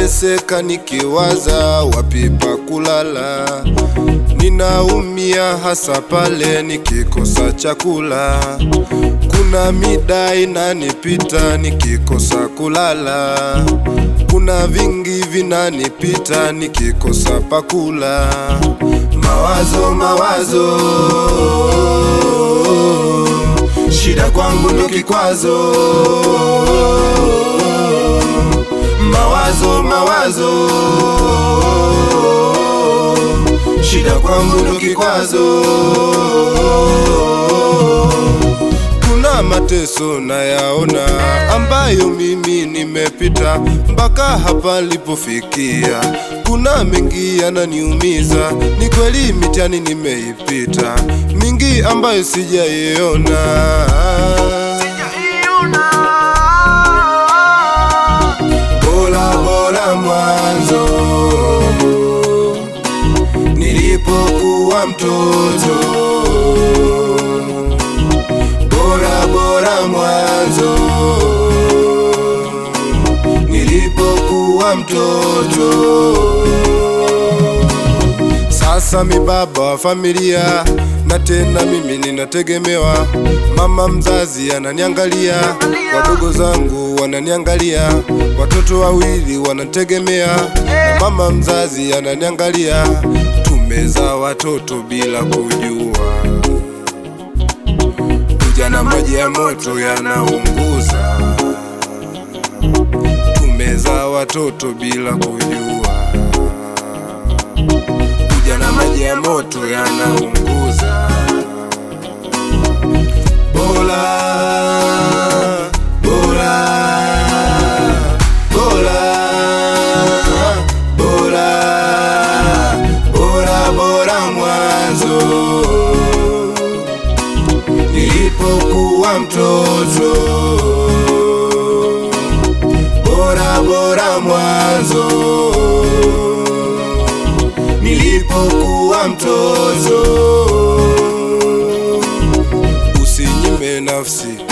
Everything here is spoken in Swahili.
nateseka nikiwaza wapi pa kulala, ninaumia hasa pale nikikosa chakula. Kuna mida inanipita nikikosa kulala, kuna vingi vinanipita nikikosa pakula. Mawazo, mawazo, shida kwangu ndo kikwazo. Mawazo, mawazo, shida kwangu ndo kikwazo. Kuna mateso nayaona ambayo mimi nimepita mpaka hapa nilipofikia. Kuna mengi yananiumiza, ni kweli mitihani nimeipita, mingi ambayo sijaiona. Bora bora mwanzo nilipokuwa mtoto bora bora mwanzo nilipokuwa mtoto. Sasa mi baba wa familia na tena mimi ninategemewa. Mama mzazi ananiangalia, wadogo zangu wananiangalia, watoto wawili wanategemea, na mama mzazi ananiangalia. Tumezaa watoto bila kujua Ujana maji ya moto yanaunguza, tumezaa watoto bila kujua. Ujana maji ya moto yanaunguza. Bora, bora, bora, bora, bora, bora mwanzo nilipokuwa mtoto, bora bora mwanzo, nilipokuwa mtoto. Usinyime nafsi